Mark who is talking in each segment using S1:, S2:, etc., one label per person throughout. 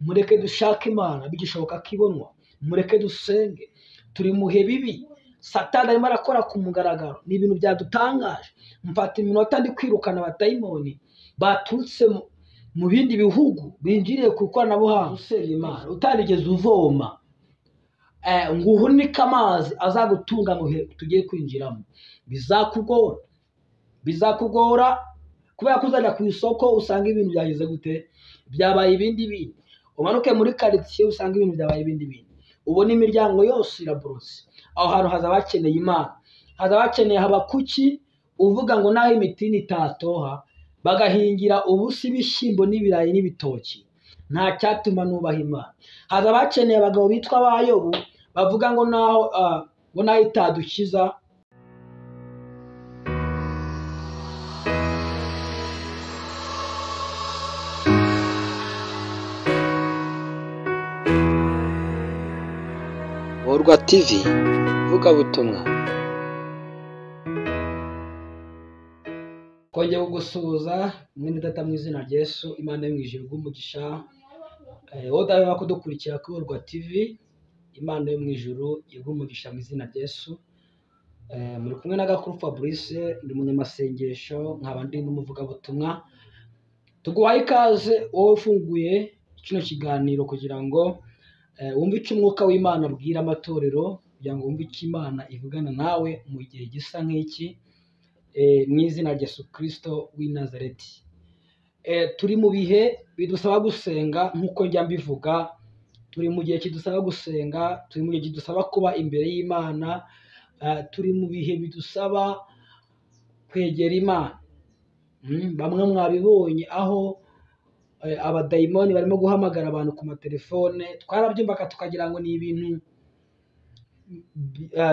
S1: mureke dushake imana bigishoboka ko ibonwa mureke dusenge turi mu bihe bibi satani arimo arakora ku mugaragaro ni ibintu byadutangaje mfata iminota ndi kwirukana abatayimoni baturutse mu bindi bihugu binjiriye ku ikoranabuhanga usenya imana utarigeze uvoma ngo uhunike amazi azagutunga mu bihe tugiye kwinjiramo bizakugora bizakugora kubera ko uzajya ku isoko usanga ibintu byageze gute byabaye ibindi bindi umanuke muri karitsiye usanga ibintu byabaye ibindi bindi ubona imiryango yose iraborotse aho hantu hazaba hakeneye imana hazaba hakeneye habakuki uvuga ngo naho imitini itatoha bagahingira ubusa ibishyimbo n'ibirayi n'ibitoki nta cyatuma nubaha imana hazaba hakeneye abagabo bitwa abayobu bavuga ngo naho ngo naho itadukiza
S2: Borwa TV ivugabutumwa
S1: twongeye kugusuhuza mwene data mu izina rya Yesu imana yo mu ijuru rw'umugisha wowe udaheba kudukurikira kuri Borwa TV imana yo mu ijuru umugisha mu izina rya Yesu muri kumwe na gakuru fabrice ndi umunyamasengesho nkaba ndi n'umuvugabutumwa tuguhaye ikaze wowe ufunguye kino kiganiro kugira ngo wumve icyo umwuka w'imana abwira amatorero kugira ngo wumve icyo imana ivugana nawe mu gihe gisa nk'iki mu izina rya Kristo w'i Nazareti turi mu bihe bidusaba gusenga nk'uko njya mbivuga turi mu gihe kidusaba gusenga turi mu gihe kidusaba kuba imbere y'imana turi mu bihe bidusaba kwegera imana bamwe mwabibonye aho abadayimoni barimo guhamagara abantu ku matelefone twarabyumvaga tukagira ngo ni ibintu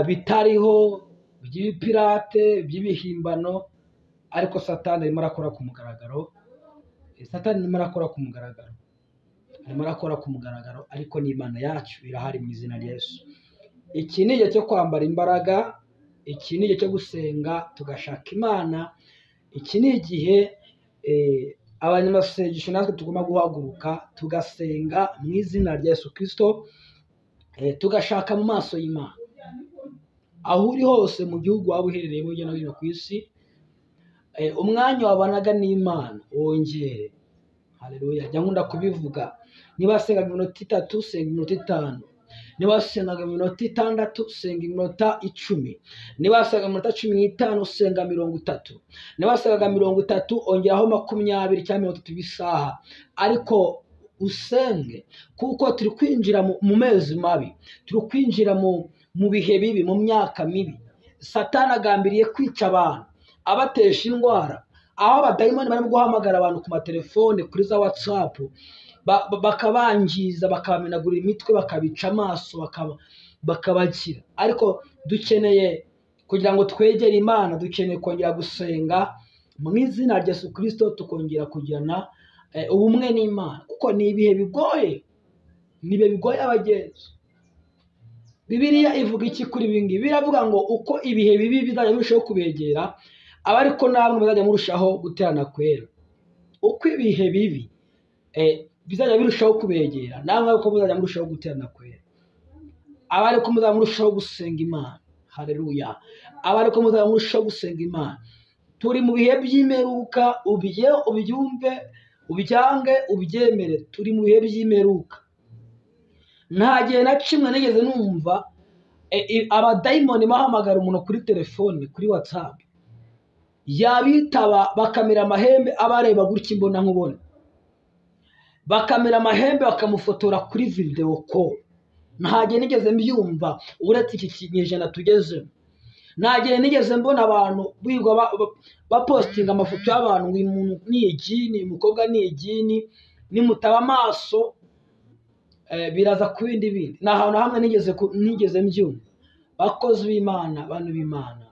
S1: bitariho by'ibipirate by'ibihimbano ariko satani arimo arakora ku mugaragaro satani arimo arakora ku mugaragaro arimo arakora ku mugaragaro ariko n'imana yacu irahari mu izina rya Yesu iki ni igihe cyo kwambara imbaraga iki ni igihe cyo gusenga tugashaka imana iki ni igihe abanyamasengesho natwe tugomba guhaguruka tugasenga mu izina rya Yesu kirisito tugashaka mu maso y'imana aho uri hose mu gihugu waba uherereyemo hirya no hino ku isi umwanya wabanaga n'imana wongere hareruya njya nkunda kubivuga niba sengaga iminota itatu senga iminota itanu niba wasengaga iminota itandatu senga iminota icumi niba wasengaga iminota cumi n'itanu senga mirongo itatu niba wasengaga mirongo itatu ongeraho makumyabiri cyangwa mirongo itatu isaha ariko usenge kuko turi kwinjira mu mezi mabi turi kwinjira mu bihe bibi mu myaka mibi satana agambiriye kwica abantu abatesha indwara aho abadayimoni barimo guhamagara abantu ku matelefone kuri za watsapu bakabangiza bakabamenagura imitwe bakabica amaso bakabakira ariko dukeneye kugira ngo twegere imana dukeneye kongera gusenga mu izina rya Yesu kirisito tukongera kugirana ubumwe n'imana kuko ni ibihe bigoye ni ibihe bigoye abagenzi bibiriya ivuga iki kuri ngibi biravuga ngo uko ibihe bibi bizajya birushaho kubegera aba ariko namwe bazajya murushaho guterana kwera uko ibihe bibi bizajya birushaho kubegera namwe ko muzajya murushaho guterana kwera aba ariko muzajya murushaho gusenga imana hareruya aba ariko muzajya murushaho gusenga imana turi mu bihe by'imeruka ubye ubyumve ubyange ubyemere turi mu bihe by'imeruka nta gihe na kimwe nigeze numva abadayimoni bahamagara umuntu kuri telefone kuri watsapu yabitaba bakamera amahembe aba areba gutya imbona nkubona bakamera amahembe bakamufotora kuri videwo ko ntagihe nigeze mbyumva uretse iki kinyejana tugezemo ntagihe nigeze mbona abantu biga bapositinga amafoto y'abantu ngo umuntu ni igini umukobwa ni igini nimutaba amaso biraza ku bindi bindi ni ahantu hamwe nigeze mbyumva bakozi b'imana bantu b'imana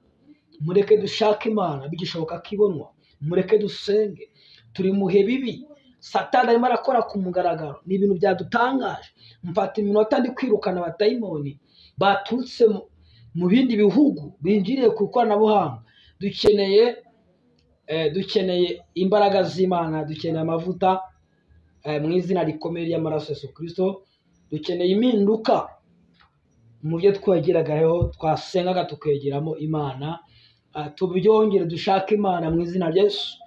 S1: mureke dushake imana bigishoboka ko ibonwa mureke dusenge turi mu bihe bibi satani arimo arakora ku mugaragaro ni ibintu byadutangaje mfata iminota ndi kwirukana abatayimoni baturutse mu bindi bihugu binjiriye ku ikoranabuhanga dukeneye dukeneye imbaraga z'imana dukeneye amavuta eh, mu izina rikomeye ry'amaraso Yesu kirisito dukeneye impinduka mu byo twegeragaho twasengaga tukegeramo imana ah, tubyongere dushake imana mu izina rya Yesu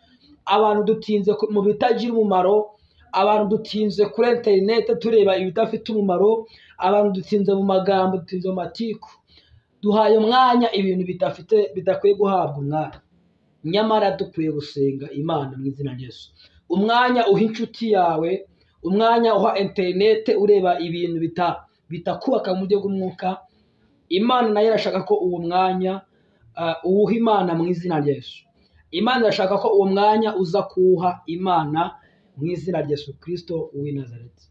S1: abantu dutinze ku- mu bitagira umumaro abantu dutinze kuri interineti tureba ibidafite umumaro abantu dutinze mu magambo dutinze mu matiku duhaye umwanya ibintu bidafite bidakwiye guhabwa umwanya nyamara dukwiye gusenga imana mu izina rya Yesu umwanya uha inshuti yawe umwanya uha interinete ureba ibintu bita bitakubaka mu buryo bw'umwuka imana nayo irashaka ko uwo mwanya ah, uwuha imana mu izina rya Yesu imana irashaka ko uwo mwanya uza kuwuha imana mu izina rya Yesu kirisito w'i nazareti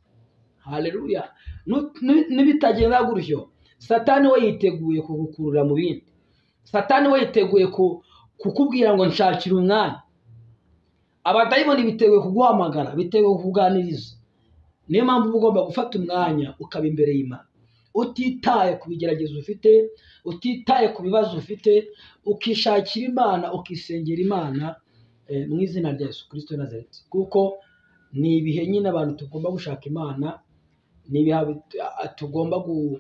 S1: haleluya Nu- nu- nibitagenda gutyo satani we yiteguye kugukurura mu bindi satani we yiteguye ku- kukubwira ngo nshakire umwanya abadayimoni biteguye kuguhamagara biteguye kukuganiriza niyo mpamvu uba ugomba gufata umwanya ukaba imbere y'imana utitaye ku bigeragezo ufite utitaye ku bibazo ufite ukishakira imana ukisengera imana eh, mu izina rya yesu kirisito na nazareti kuko ni ibihe nyine abantu tugomba gushaka imana ni ibihe bit- a- tugomba gu-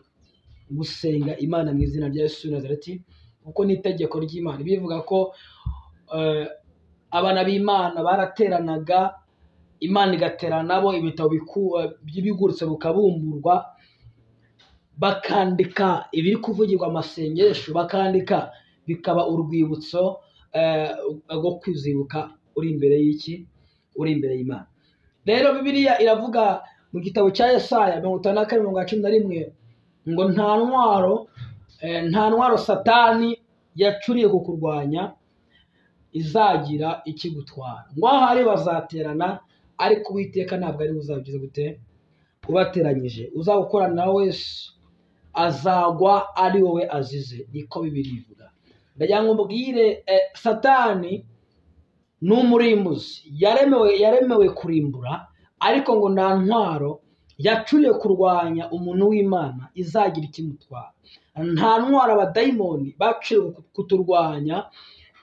S1: gusenga imana mu izina rya yesu na nazareti kuko ni itegeko ry'imana bivuga ko eh, abana b'imana barateranaga imana igaterana nabo ibitabo biku- eh, by'ibigurutse bukabumburwa bakandika ibiri kuvugirwa amasengesho bakandika bikaba urwibutso eh, rwo kwizibuka uri imbere y'iki uri imbere y'imana rero bibiliya iravuga mu gitabo cya yesaya mirongo itanu na kane mirongo icyenda na rimwe ngo nta ntwaro eh, nta ntwaro satani yacuriye ku kurwanya izagira ikigutwara ngo ahari bazaterana ariko uwiteka ntabwo ari we uzabigize gute ubateranyije uzagukorana wese azagwa ari wowe azize niko bibiri bivuga ndagira ngo mbwire eh, satani ni umurimbuzi yaremewe yaremewe kurimbura ariko ngo nta ntwaro yacuriye kurwanya umuntu w'imana izagira ikimutwara nta ntwaro abadayimoni baciriwe kuturwanya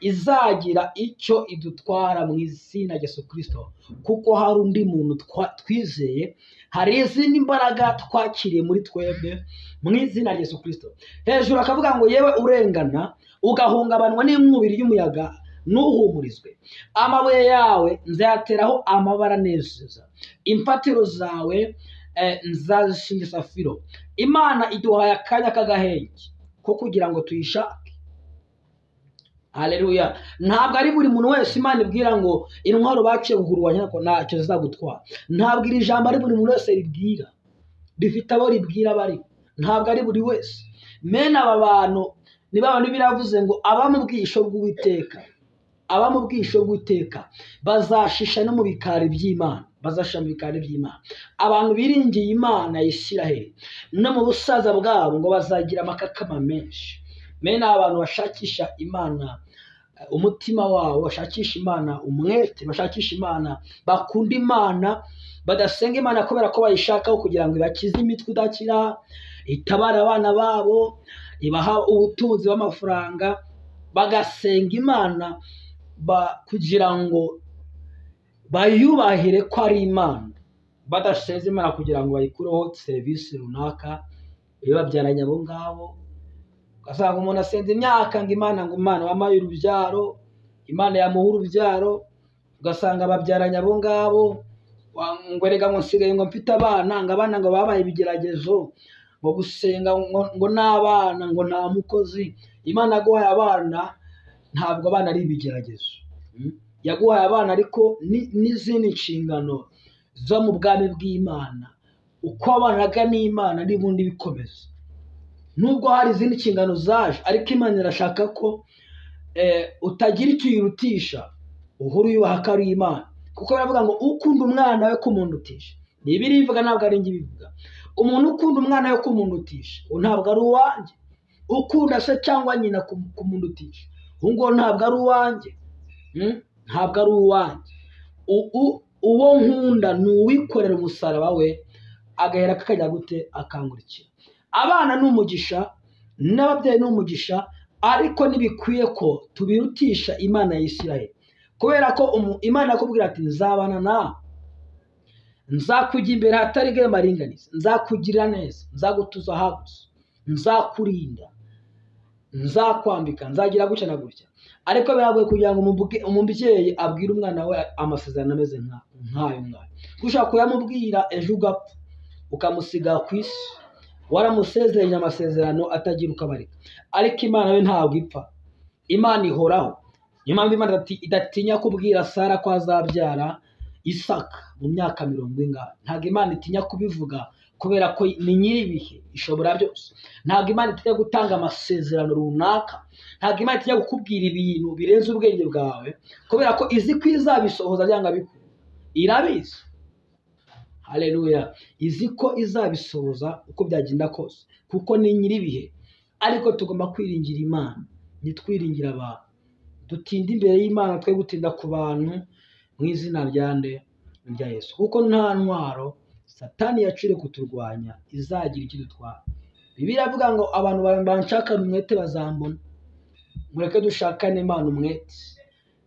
S1: izagira icyo idutwara mu izina rya Yesu Kristo kuko hari undi muntu twa- twizeye hari izindi mbaraga twakiriye muri twebwe mu izina rya Yesu Kristo hejuru akavuga ngo yewe urengana ugahungabanwa n'inkubiri y'umuyaga nuhumurizwe amabuye yawe nzayateraho amabara anezeza imfatiro zawe eh, nzazishinga safiro imana iduhaye akanya k'agahenge ko kugira ngo tuyishake Haleluya. Ntabwo ari buri muntu wese Imana ibwira ngo intwaro baciye kugurwanya ko ntacyo zizagutwara. Ntabwo iri jambo ari buri muntu wese ribwira. Rifite abo ribwira bari. Ntabwo ari buri wese. Mene aba bantu ni ba bantu biravuze ngo aba mu bwisho bw'Uwiteka. Aba mu bwisho bw'Uwiteka bazashisha no mu bikari by'Imana. Bazashisha mu bikari by'Imana. Abantu biringiye Imana ya Isiraheli no mu busaza bwabo ngo bazagira amakakama menshi. Mene aba bantu bashakisha Imana umutima wabo bashakisha imana umwete bashakisha imana bakunda imana badasenga imana kubera ko bayishakaho kugira ngo ibakize imitwe idakira itabara abana babo ibaha ubutunzi bw'amafaranga bagasenga imana ba- kugira ngo bayubahire ko ari imana badasenze imana kugira ngo bayikureho serivisi runaka ibibabyaranye abo ngabo ugasanga umuntu asenze imyaka ngo imana ngo imana wampaye urubyaro imana yamuha urubyaro ugasanga babyaranye abo ngabo wa- ngo erega ngo nsigaye ngo mfite abana ngo abana ngo babaye ibigeragezo ngo gusenga ngo ngo n'abana ngo nta mukozi imana yaguhaye abana ntabwo abana ari ibigeragezo Mm. yaguhaye abana ariko ni- n'izindi nshingano zo mu bwami bw'imana uko abanaga n'imana n'ubundi bikomeza nubwo hari izindi nshingano zaje ariko imana irashaka ko eh, utagira icyo uyirutisha uhora uyubaha ko ari imana kuko baravuga ngo ukunda umwana we kumunutisha ni ibiri bivuga ntabwo ari njye bivuga umuntu ukunda umwana we kumunutisha uwo ntabwo ari uwanjye ukunda se cyangwa nyina kum- kumunutisha uwo nguwo ntabwo ari uwanjye Mm? ntabwo ari uwanjye U- u- uwo nkunda ni uwikorera umusaraba we agahera kakajya gute akangurikira abana ni umugisha n'ababyeyi ni umugisha ariko ntibikwiye ko tubirutisha imana ya Isiraheli kubera ko umu- imana yakubwira ati nzabana nawe nzakujya imbere hatari bwe maringaniza nzakugira neza nzagutuza haguze nzakurinda nzakwambika nzagira gutya na gutya ariko biragoye kugira ngo umubwe- umubyeyi abwire umwana we amasezerano ameze nka- nk'ayo mwana kuko ushobora kuyamubwira ejo ugapfa ukamusiga ku isi waramusezeranye amasezerano atagira uko abarika ariko imana we ntabwo ipfa imana ihoraho niyo mpamvu imana idati- idatinya kubwira sara ko azabyara isaka mu myaka mirongo ingahe ntabwo imana itinya kubivuga kubera ko ni nyir'ibihe ishobora byose ntabwo imana itinya gutanga amasezerano runaka ntabwo imana itinya kukubwira ibintu birenze ubwenge bwawe kubera ko izi ko izabisohoza byanga bikuru irabizi hareruya izi ko izabisohoza uko byagenda kose kuko ni nyir'ibihe ariko tugomba kwiringira imana ntitwiringire abantu dutinde imbere y'imana twe gutinda ku bantu mu izina rya nde rya yesu kuko nta ntwaro satani yacire kuturwanya izagira icyo idutwara bibiliya iravuga ngo abantu banshakana umwete bazambona mureke dushakane imana umwete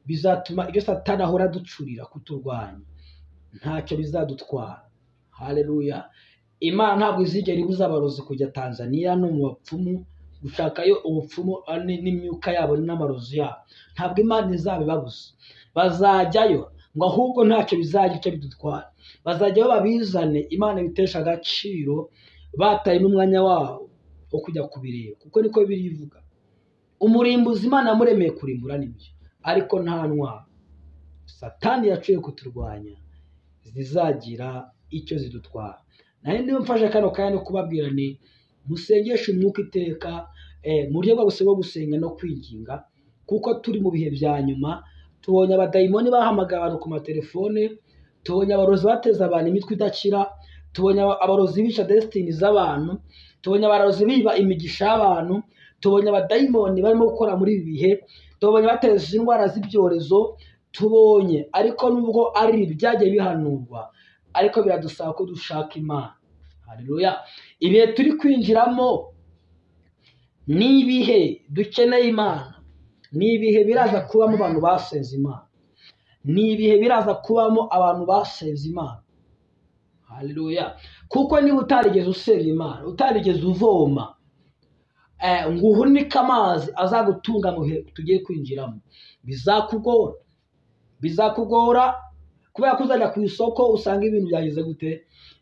S1: bizatuma ibyo satani ahora aducurira kuturwanya ntacyo bizadutwara hareruya imana ntabwo izigera ibuza abarozi kujya tanzaniya no mu bapfumu gushakayo ubupfumu ah, ni- n'imyuka yabo n'amarozi yabo ntabwo imana izabibabuza bazajyayo ngo ahubwo ntacyo bizagira icyo bidutwara bazajyayo babizane imana ibitesha agaciro bataye n'umwanya wabo wo kujya kubireba kuko niko biri ivuga umurimbuzi imana yamuremeye kurimbura nibyo ariko nta ntwaro satani yaciye kuturwanya zizagira icyo zidutwara nayo niyo mfashe kano kanya no kubabwira ni musengeshe umwuka iteka eh, mu buryo bwo gusa bwo gusenga no kwiginga kuko turi mu bihe bya nyuma tubonye abadayimoni bahamagaye abantu ku matelefone tubonye abarozi bateza abantu imitwe idakira tubonye aba- abarozi bica desitini z'abantu tubonye abarozi biba imigisha y'abantu tubonye abadayimoni barimo gukora muri ibi bihe tubonye bateza indwara z'ibyorezo tubonye ariko nubwo ari ibi byagiye bihanurwa ariko biradusaba ko dushaka imana haleluya ibihe turi kwinjiramo ni ibihe dukeneye imana ni ibihe biraza kubamo abantu basenze imana ni ibihe biraza kubamo abantu basenze imana haleluya kuko niba utarigeze usenga imana utarigeze uvoma eh, ngo uhunike amazi azagutunga mu bihe tugiye kwinjiramo bizakugora bizakugora kubera ko uzajya ku isoko usanga ibintu byageze gute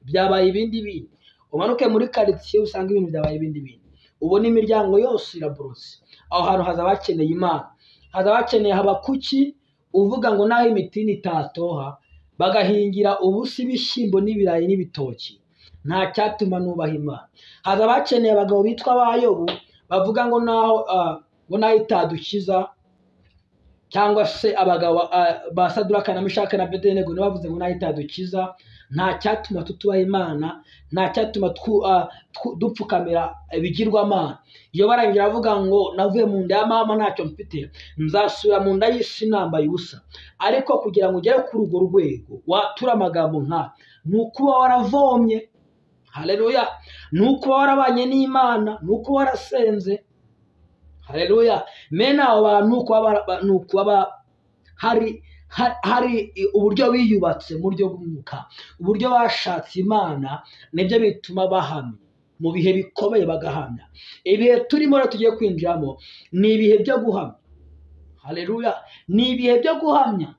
S1: byabaye ibindi bindi umanuke muri karitsiye usanga ibintu byabaye ibindi bindi ubona imiryango yose iraborotse aho hantu hazaba hakeneye imana hazaba hakeneye habakuki uvuga ngo naho imitini itatoha bagahingira ubusa ibishyimbo n'ibirayi n'ibitoki nta cyatuma nubaha imana haza abakeneye abagabo bitwa abayobu bavuga ngo naho ah, ngo naho itadukiza cyangwa se abagabo ah, ba saduraka na mishaka na bedenego nibo bavuze ngo naho itadukiza nta cyatuma tutubaha imana nta cyatuma twu- ah, twu- dupfukamira ibigirwamana iyo barangije bavuga ngo navuye mu nda ya mama ntacyo mfite nzasubira mu nda y'isi nambaye ubusa ariko kugira ngo ugere kuri urwo rwego watura amagambo nka ni ukuba waravomye hareruya ni ukuba warabanye n'imana ni ukuba warasenze hareruya mene abo bantu ni ukuba bara- ba- ni ukuba ba- hari ha- hari uburyo biyubatse mu buryo bw'umwuka uburyo bashatse imana nibyo bituma bahamya mu bihe bikomeye bagahamya ibihe turimo rero tugiye kwinjiramo ni ibihe byo guhamya hareruya ni ibihe byo guhamya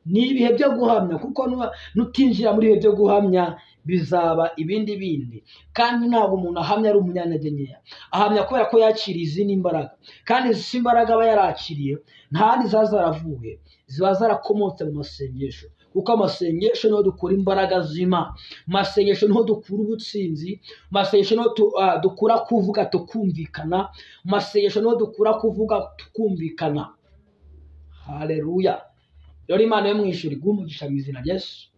S1: ni ibihe byo guhamya kuko nuba- nutinjira muri ibihe byo guhamya bizaba ibindi bindi kandi ntabwo umuntu ahamya ari umunyantege nkeya ahamya kubera ko yakiriye izindi mbaraga kandi izi mbaraga aba yarakiriye nta handi ziba zaravuye ziba zarakomotse mu masengesho kuko amasengesho niho dukura imbaraga zima mu masengesho niho dukura ubutsinzi mu masengesho niho tu- ah, dukura kuvuga tukumvikana mu masengesho niho dukura kuvuga tukumvikana hareruya rero imana yo mu ijuru iguhe umugisha mu izina rya yesu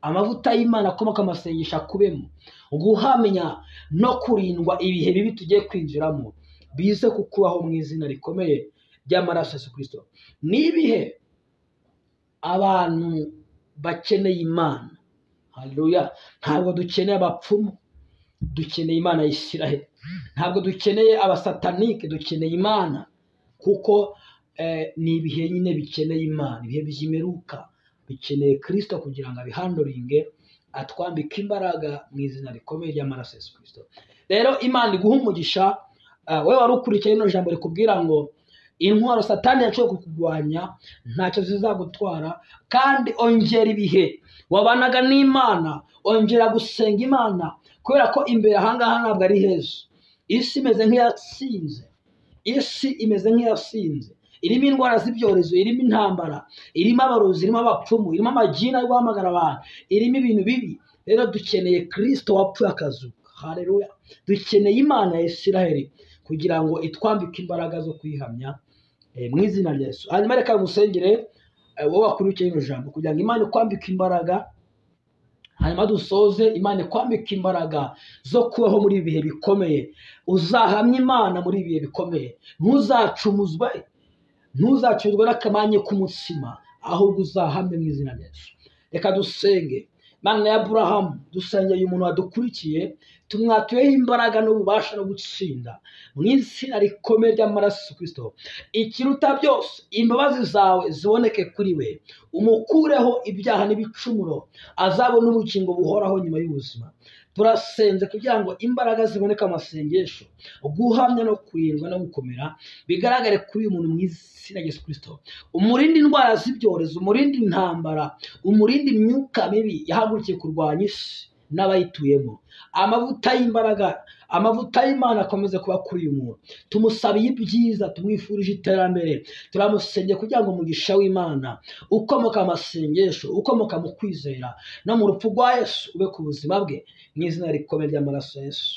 S1: amavuta y'imana akomoka mu masengesho akubemo guhamya no kurindwa ibihe bibi tugiye kwinjiramo bize kukubaho mu izina rikomeye ry'amaraso ya yesu kirisito ni ibihe abantu bakeneye imana haleluya ntabwo dukeneye abapfumu dukeneye imana ya Isiraheli ntabwo dukeneye abasatanike dukeneye imana kuko eh, ni ibihe nyine bikeneye imana ibihe byimeruka bikeneye kirisito kugira ngo abihandoringe atwambika imbaraga mu izina rikomeye ry'amaraso Yesu kirisito rero imana iguha umugisha ah, wowe wari ukurikiye rino jambo rikubwira ngo intwaro satani yaciye kukurwanya ntacyo zizagutwara kandi ongera ibihe wabanaga n'imana ongera gusenga imana kubera ko imbere ahangaha ntabwo ari heza isi imeze nk'iyasinze isi imeze nk'iyasinze irimo indwara z'ibyorezo irimo intambara irimo abarozi irimo abapfumu irimo amagini ari guhamagara abantu irimo ibintu bibi rero dukeneye kirisito wapfuye akazuka hareruya dukeneye imana ya isiraheli kugira ngo itwambike imbaraga zo kuyihamya eh, mu izina rya yesu hanyuma reka musengere eh, wowe wakurikiye ino jambo kugira ngo imana ikwambike imbaraga hanyuma dusoze imana ikwambika imbaraga zo kubaho muri ibi bihe bikomeye uzahamya imana muri ibi bihe bikomeye ntuzacumuzwe ntuzacurwe n'akamanye k'umutsima ahubwo uzahamye mu izina rya Yesu reka dusenge mana ya aburahamu dusengeye umuntu wadukurikiye tumwatuyeho imbaraga n'ububasha no gutsinda mu izina rikomeye ry'amaraso Yesu kirisito ikiruta byose imbabazi zawe ziboneke kuri we umukureho ibyaha n'ibicumuro azabona ubugingo buhoraho nyuma y'ubuzima turasenze kugira ngo imbaraga ziboneka mu masengesho guhamya no kurindwa no gukomera bigaragare kuri uyu muntu mu izina rya Yesu kirisito umurinde indwara z'ibyorezo umurinde intambara umurinde imyuka mibi yahagurukiye kurwanya isi n'abayituyemo amavuta y'imbaraga amavuta y'imana akomeze kuba kuri uyu muntu tumusabiye ibyiza tumwifurije iterambere turamusengeye kugira ngo umugisha w'imana ukomoka mu masengesho ukomoka mu kwizera no mu rupfu rwa yesu ube ku buzima bwe mu izina rikomeye ry'amaraso ya yesu